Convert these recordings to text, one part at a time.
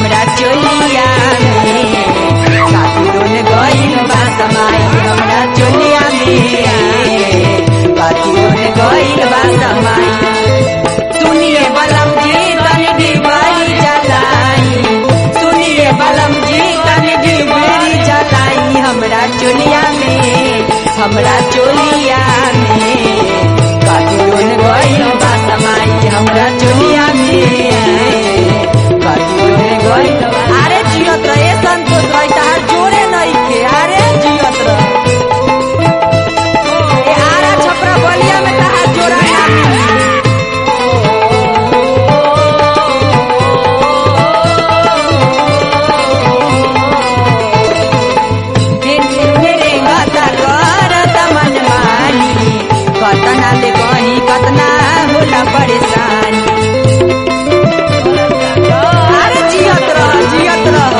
हमरा चोलिया में कातिरोन गइल बा समाई हमरा चोलिया में कातिरोन गइल बा समाई सुनिए बलम जी तनी डिबाई जलाई सुनिए बलम जी तनी डिबाई जलाई हमरा चोलिया में हमरा चोलिया में कातिरोन गइल बा समाई हमरा चोलिया में कातिरोन गइल बा अरे जियत रहे संतोष भाई तहार जोरे नहीं के अरे जियत रहे ए आरा छपरा बलिया में तहार जोरा ना मिली कतना ले कहीं कतना होला परेशानी अरे जियत रह जियत रह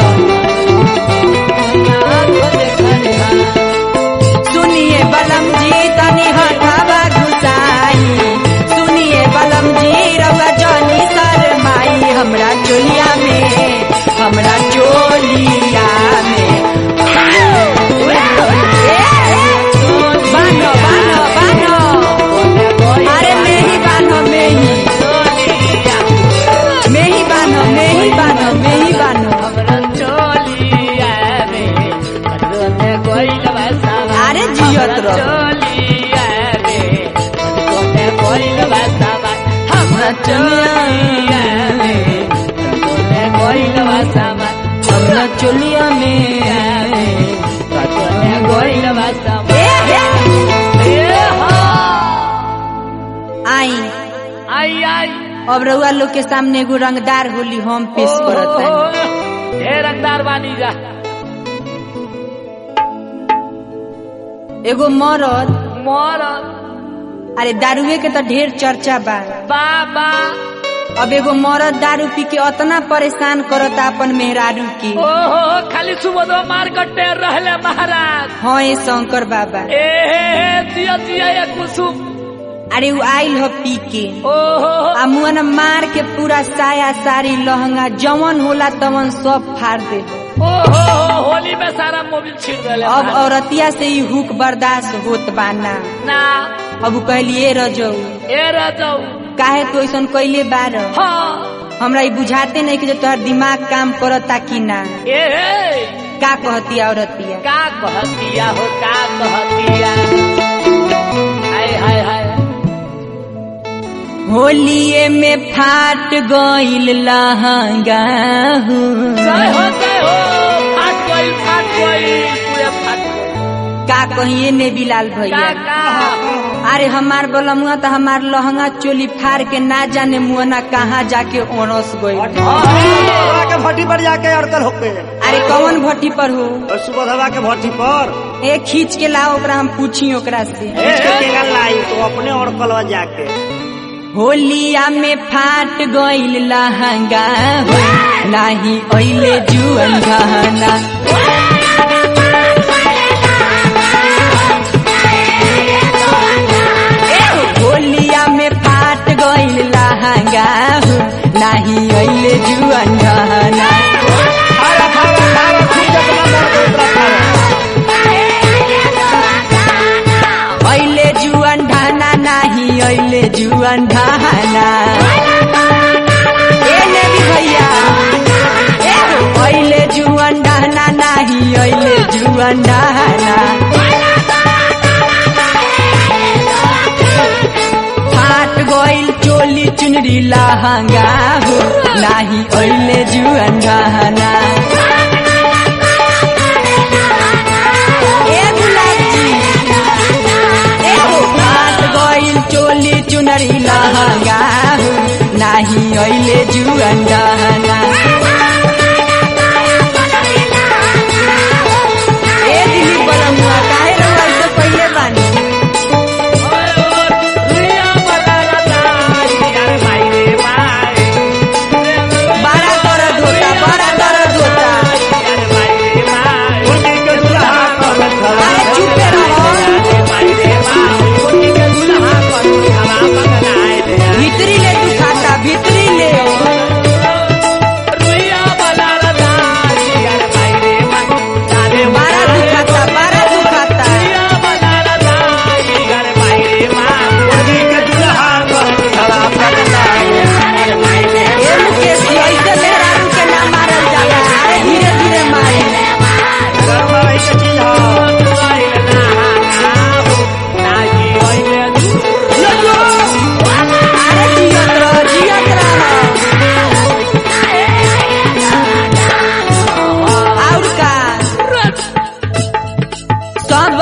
सुनिए बलम जी तनी हटावा घुसाई सुनिए बलम जी रवा जनी शरमाई हमरा चोलिया में हमरा चोलिया में बान्हो बान्हो बान्हो अरे मेही बान्हो मेही मेही बान्हो मेही बान्हो मेही बान्हो अरे जियत रह हमरा चोलिया में हमरा चोलिया में आई आई आई अब रउआ लोग के सामने एगो रंगदार होली हम पेश करत है ढेर रंगदार बानी जा एगो मरद मोर अरे दारुए के तो ढेर चर्चा बा बाबा अब एगो मरद दारू पी के अतना परेशान करता अपन मेहरारू के ओहो खाली सुबह मार कट्टे रहले महाराज हाँ ये शंकर बाबा ए दिया दिया ये कुसुम अरे वो आइल हो पी के ओहो आ मुअन मार के पूरा साया साड़ी लहंगा जवन होला तवन सब फाड़ दे ओहो होली में सारा मोबिल छीन देले अब महाराज। औरतिया से ही हुक बर्दाश्त होत बाना ना अब उ कहलिए रजऊ ए रजऊ काहे तू ऐसन कैले बार हाँ हमरा ई बुझाते नहीं कि जो तोहर दिमाग काम करता कि ना ए का कहती औरतिया का कहतिया हो का कहतिया हाय हाय हाय होलिए में फाट गइल लहंगा हूँ। जय हो जय हो फाट गई फाट गई पूरे फाट गई का कहिए ने बिलाल का भैया का अरे हमार बलमुआ तो हमार लहंगा चोली फाड़ के ना जाने मुअना कहाँ जाके ओनस गई सुबह के भट्टी पर जाके अड़कल होके अरे कौन भट्टी पर हो और सुबह धवा के भट्टी पर ए खींच के लाओ ओकरा हम पूछी ओकरा से इसके केगा लाई तो अपने अड़कल जाके होलिया में फाट गइल लहंगा हो नाही ओइले जुअन गहना होलिया में फाट गइल लहंगा हो नाही ओइले जुअन गहना खारा खारा खारा खूब जतना मर गई खारा ओइले जुअन ढाना नाही ओइले जुअन ढाना ए नेवी भैया ए ओइले जुअन ढाना नाही ओइले जुअन ढाना फाट गइल चोली चुनरी लहंगा हो नाही ओइले जुअन ढाना ए गुलाबजी ए हो फाट गइल चोली चुनरी लहंगा हो नाही ओइले जुअन ढाना ए दिली बलमुआ काहे रउआ ऐसे पहिले बानी बड़ा दर्द होता बड़ा दर्द होता उनके के दुल्हा कर खड़ा अरे चुपे रहो भीतरी ले दुखाता भीतरी ले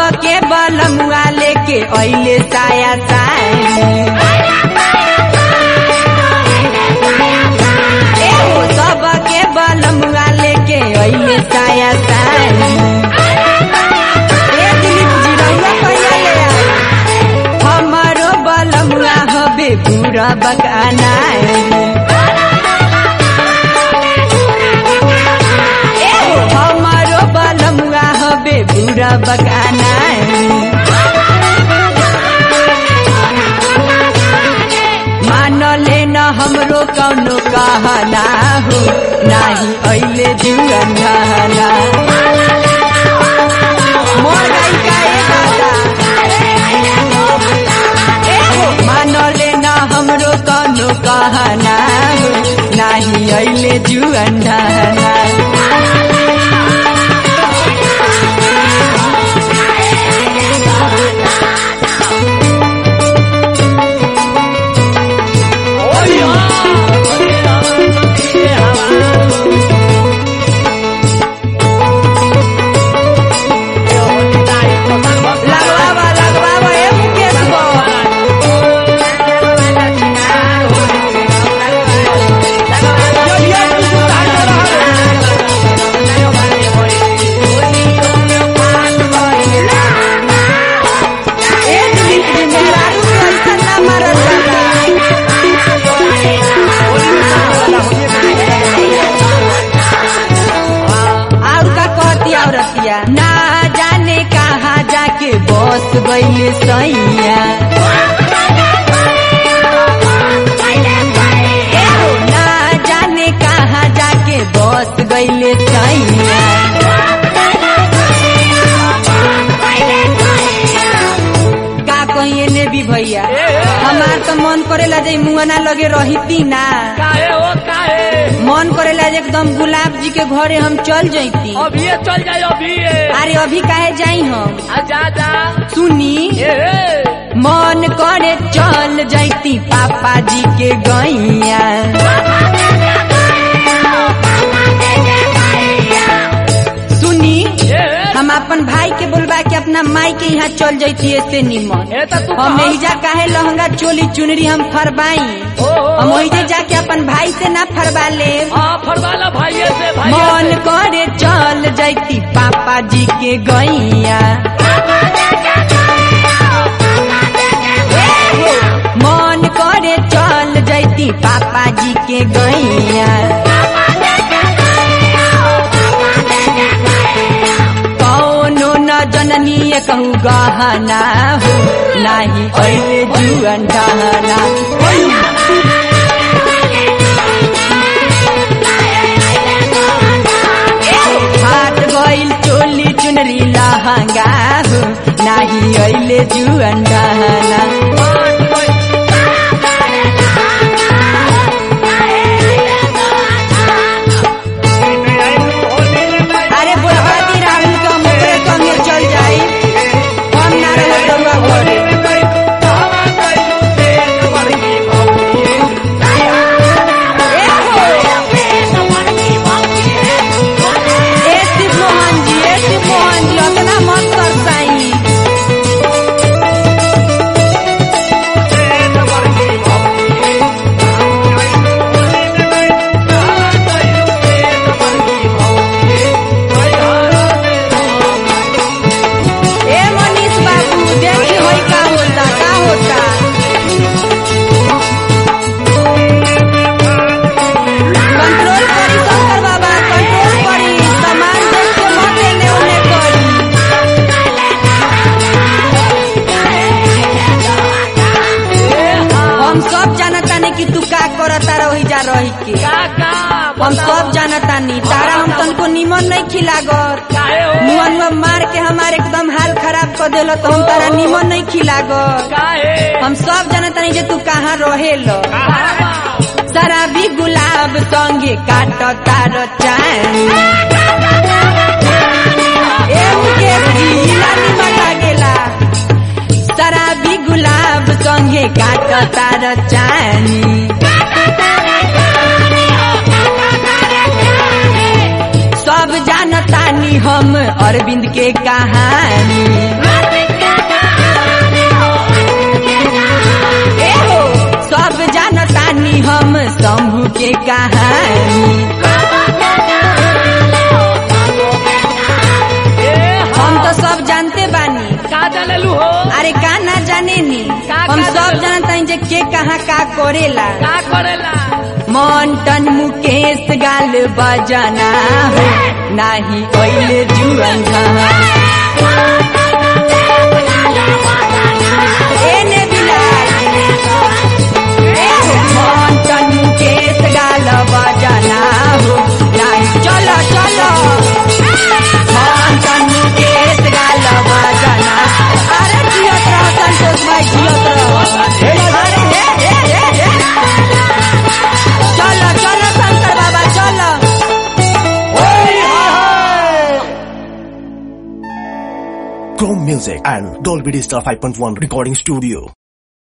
सबके बलमुआ लेके अइले साया साई एहो सबके बलमुआ लेके अइले साया साई ए दिलीप जी रउआ कहिया ले आई हमारो बलमुआ हबे पूरा बकाना एहो हमारो बलमुआ हबे पूरा बकाना मान ले न हमरो कौनो कहना हो नाही अइले जुअन ढहना मोर गई का ए दादा एहो मान ले न हमरो कौनो कहना हो नाही अइले जुअन ढहना लगवावा लगवावा ए मुकेश बो ए दिलीप जी मेहरारू के ऐसा ना मारल जाला और का कहती औरतिया ना जाने कहाँ जाके बस गइले सैया एहो, ना जाने कहाँ जाके बस गइले सैया का कहिए ने भी भैया हमार तो मन करेला जे मुंगना लगे रहिती ना काहे ओ काहे मन करेला जे एकदम गुलाब जी के घरे हम चल जैती अभी चल जाए अभी अरे अभी काहे जाई हम जा जा सुनी ए मन करे चल जैती पापा जी के गैया सुनी ए हम अपन भाई के बोलबा के अपना माई के यहाँ चल जैती ऐसे निमन ए त तू हम कहाँ? एहिजा काहे लहंगा चोली चुनरी हम फरबाई ओहो। हम ओहिजे जाके अपन भाई से ना फरबा ले हाँ फरवाला भाई से भाई मन करे चल जैती पापा जी के गैया मन करे चल जैती पापा जी के गैया कौनो न जननी कहू गहना हो नाही अइले जुअन ढहना हाथ गइल चोली चुनरी लहंगा हो नाही अइले जुअन ढहना अरे बुढ़वाती राहुल के हम ओकरे संगे चल जाई हम ना रहे रउआ घरे ए शिव मोहन जी ए शिव मोहन जी अतना मत तरसाई ए मनीष बाबू देखी होई का होता का होता कंट्रोल करी शंकर बाबा कंट्रोल करी सामान देख के मत एने ओने करी हम सब जानतानी कि तू का करता रही जा रही के काका हम सब जानतानी तारा हम तनको निमन नहीं खिलागर काहे हो मुअन में मार के हमारे एकदम हाल खराब कर देलो तो हम तारा निमन नहीं खिलागर काहे हम सब जानतानी जे तू कहाँ रहेलो कहाँ शराबी गुलाब संगे काट तार चानी ए मुकेश जी लानी मटा गेला शराबी गुलाब संगे काट तार चानी सब जानता जानतानी हम अरविंद के कहानी ए हो सब जानतानी हम शंभू के कहानी हम तो सब जानते बानी का जानलू हो अरे का ना जाने नी का हम का सब जानलू? जानता जे के कहाँ का करेला का करेला मोन्टन मुकेश गाल बजना हो नाही ओइले जुअन एने बिलाल ए हो मोन्टन मुकेश गाल बजना हो नाही चलो चलो मोन्टन मुकेश गाल बजना अरे जियत रह संतोष भाई जियत रह अरे हे हे हे हे चलो चलो शंकर बाबा चलो Chrome Music and Dolby Digital 5.1 Recording Studio.